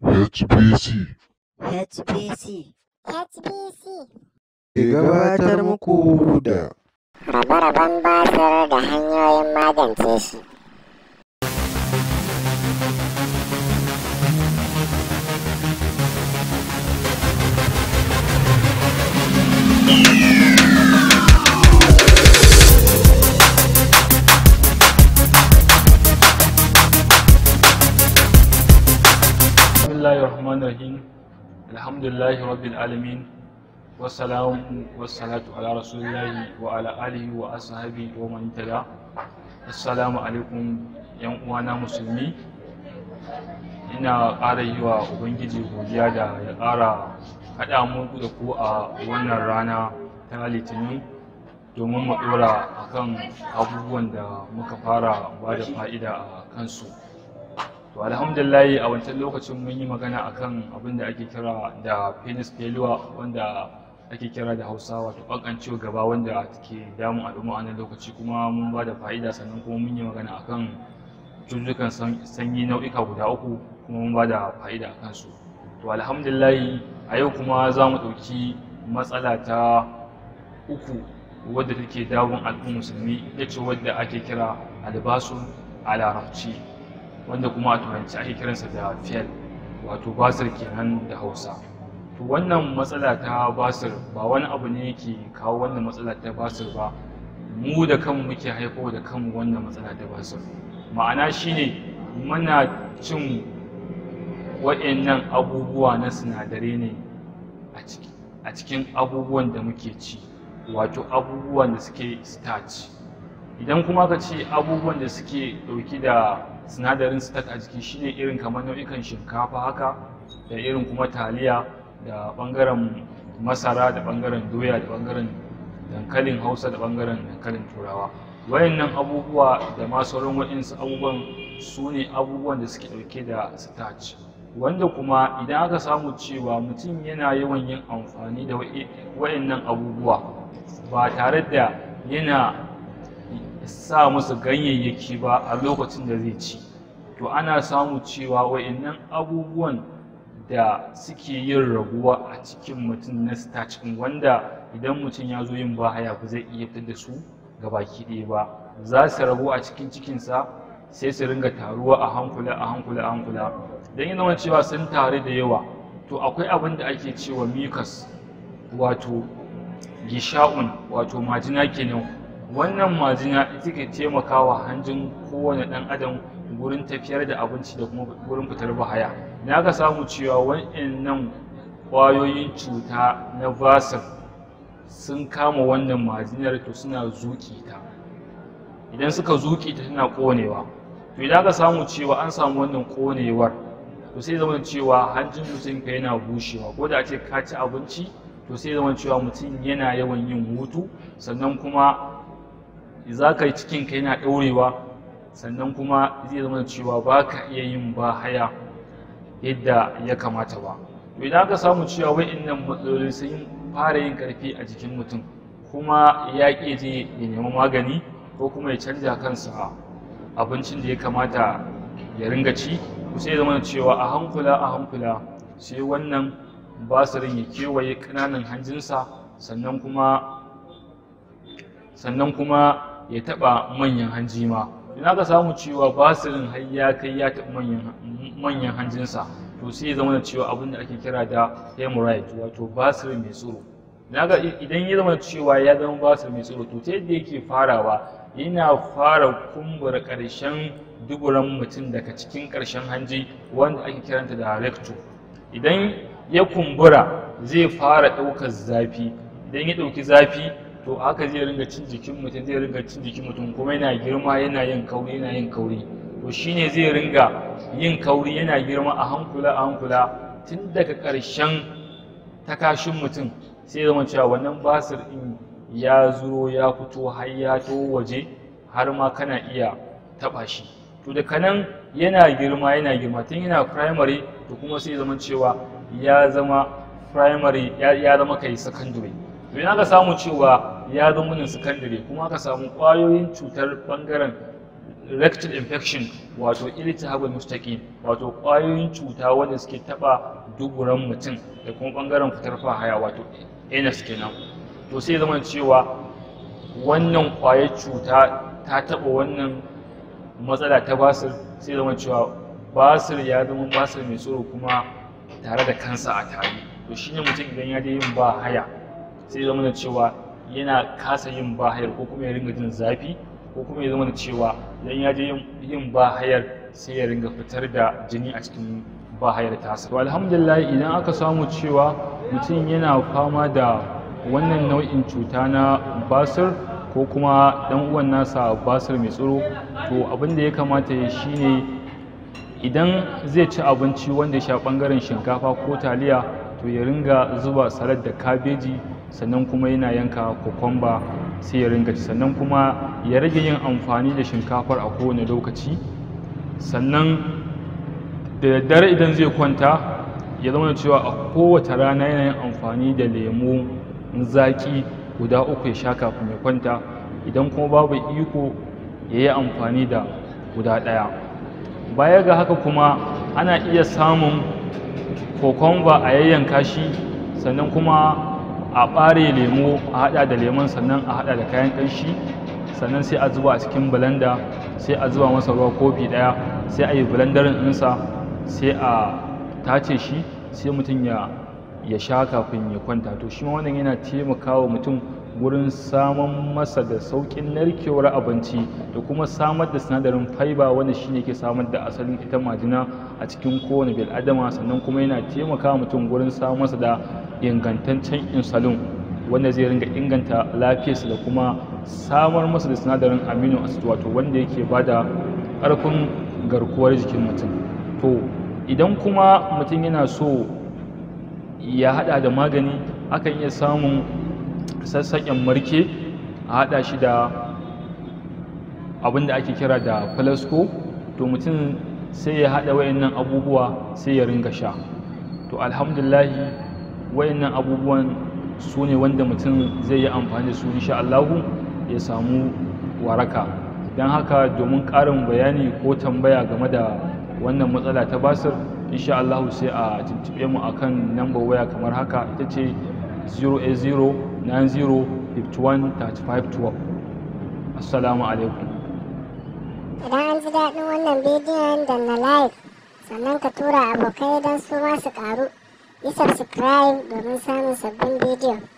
HBC HBC HBC ke gabatar muku da rabe-raben basir da hanyoyin magance shi. بسم الله الرحمن الرحيم الحمد لله رب العالمين والسلام والصلاة على رسول الله وعلى آله وأصحابه ومن تبع السلام عليكم yan uwana musulmi ina ƙara yi wa ubangiji godiya da ya ƙara haɗa mu da ku a wannan rana ta litinin domin mu ɗora akan abubuwan da muka fara ba da fa'ida a kansu to alhamdulillahi a wancan lokacin mun yi magana akan abin da ake kira da penis failure wanda ake kira da hausa wato ƙanƙancewa gaba wanda ke damun al'umma a nan lokaci kuma mun ba da fa'ida sannan kuma mun yi magana akan cututtukan sanyi nau'ika guda uku kuma mun ba da fa'ida a kansu to alhamdulillahi a yau kuma za mu ɗauki matsala ta uku wadda take damun al'ummar musulmi ita ce wadda ake kira albasu a larabci wanda kuma a turanci ake kiransa da fiyal wato basir kenan da hausa to wannan matsala ta basir ba wani abu ne yake kawo wannan matsala ta basir ba mu da kanmu muke haifo da kanmu wannan matsala ta basir ma'ana shine muna cin wa'annan abubuwa na sinadarai ne a cikin abubuwan da muke ci wato abubuwan da suke starch idan kuma ka ce abubuwan da suke ɗauki da sinadarin starch a jiki shine irin kamar nau'ikan shinkafa haka da irin kuma taliya da ɓangaren masara da ɓangaren doya da ɓangaren dankalin hausa da ɓangaren dankalin turawa wayannan abubuwa da ma sauran waɗansu abubuwan su ne abubuwan da suke ɗauke da starch wanda kuma idan aka samu cewa mutum yana yawan yin amfani da wayannan abubuwa ba tare da yana sa musu ganyayyaki ba a lokacin da zai ci to ana samu cewa wayannan abubuwan da suke yin raguwa a cikin mutum na starch wanda idan mutum ya zo yin bahaya ba zai iya fitar da su ga baki ɗaya ba za su ragu a cikin cikinsa sai su ringa taruwa a hankula a hankula a hankula don yi zama cewa sun taru da yawa to akwai abin da ake cewa mucus wato gisha'un wato majina kenan wannan majina ita ke taimakawa hanjin kowane ɗan adam gurin tafiyar da abinci da kuma gurin fitar bahaya na ka samu cewa wa'annan ƙwayoyin cuta na basir sun kama wannan majinar to suna zuƙi ta idan suka zuƙi ta tana ƙonewa to idan aka samu cewa an samu wannan ƙonewar to sai zama cewa hanjin mutum ka yana bushewa ko da a ce ka ci abinci to sai zama cewa mutum yana yawan yin hutu sannan kuma za ka yi cikin ka yana ɗaurewa sannan kuma zai zama cewa ba ka iya yin ba haya yadda ya kamata ba to idan aka samu cewa wa'innan matsaloli sun fara yin ƙarfi a jikin mutum kuma ya ƙi je ya nemi magani ko kuma ya canja kansa abincin da ya kamata ya ringa ci to sai zama cewa a hankula a hankula sai wannan basirin ya kewaye ƙananan hanjinsa sannan kuma sannan kuma ya taɓa manyan hanji ma idan aka samu cewa basirin har ya kai ya taɓa manyan hanjinsa to sai ya zama cewa abin da ake kira da hemorrhoid wato basir mai tsoro idan ya zama cewa ya zama basir mai tsoro to ta yadda yake farawa yana fara kumbura ƙarshen duburan mutum daga cikin ƙarshen hanji wanda ake kiranta da rectum idan ya kumbura zai fara ɗaukar zafi idan ya ɗauki zafi to haka zai ringa cin jikin mutum zai ringa cin jikin mutum kuma yana girma yana yin kauri yana yin kauri to shine zai ringa yin kauri yana girma a hankula a hankula tun daga ƙarshen takashin mutum sai zama cewa wannan basir ɗin ya zo ya fito har ya to waje har ma kana iya taɓa shi to daga nan yana girma yana girma tun yana primary to kuma sai zama cewa ya zama primary ya zama kai secondary to idan aka samu cewa ya zama nan secondary kuma aka samu ƙwayoyin cutar ɓangaren rectal infection wato iltihabul mustaqim wato ƙwayoyin cuta wanda suke taba duburan mutum da kuma bangaren fitar fahaya wato anus kenan to sai zama cewa wannan ƙwayar cuta ta taba wannan matsala ta basir sai zama cewa basir ya zama basir mai tsoro kuma tare da kansa a tare to shine mutum idan ya je yin ba haya sai zama da cewa yana kasa yin ba hayar ko kuma ya ringa jin zafi ko kuma ya zama da cewa idan ya je yin ba hayar sai ya ringa fitar da jini a cikin ba hayar tasa to alhamdulillah idan aka samu cewa mutum yana fama da wannan nau'in cuta na basir ko kuma dan uwan nasa basir mai tsoro to abin da ya kamata ya shine idan zai ci abinci wanda ya sha bangaren shinkafa ko taliya to ya ringa zuba salad da kabeji sannan kuma yana yanka kokomba sai ya ringa ci sannan kuma ya rage yin amfani da shinkafar a kowane lokaci sannan da daddare idan zai kwanta ya zama da cewa a kowace rana yana yin amfani da lemu zaki guda uku ya sha kafin ya kwanta idan kuma babu iko ya yi amfani da guda ɗaya baya ga haka kuma ana iya samun kokomba a yayyanka shi sannan kuma a ɓare lemo a haɗa da lemon sannan a haɗa da kayan ƙanshi sannan sai a zuba a cikin blender sai a zuba masa ruwa kofi ɗaya sai a yi blenderin ɗinsa sai a tace shi sai mutum ya ya sha kafin ya kwanta to shi ma wannan yana taimakawa mutum wurin samun masa da sauƙin narkewar abinci da kuma samar da sinadarin fiber wanda shine ke samar da asalin ita majina a cikin kowane bil'adama sannan kuma yana taimakawa mutum wurin samun masa da ingantaccen insulin wanda zai ringa inganta lafiyarsa da kuma samar masa da sinadarin amino acid wato wanda yake bada ƙarfin garkuwar jikin mutum to idan kuma mutum yana so ya hada da magani akan iya samun sassaƙen marke a hada shi da abin da ake kira da flasco to mutum sai ya hada wayannan abubuwa sai ya ringa sha to alhamdulahi wayannan abubuwan su ne wanda mutum zai yi amfani da su insha Allahu ya samu waraka don haka domin ƙarin bayani ko tambaya game da wannan matsala ta basir insha Allah sai a tuntube mu akan number waya kamar haka ita ce 08090513512 assalamu alaikum Idan an ji daɗin wannan bidiyon da na like sannan ka tura abokai don su ma su ƙaru. Yi subscribe domin samun sabbin bidiyo.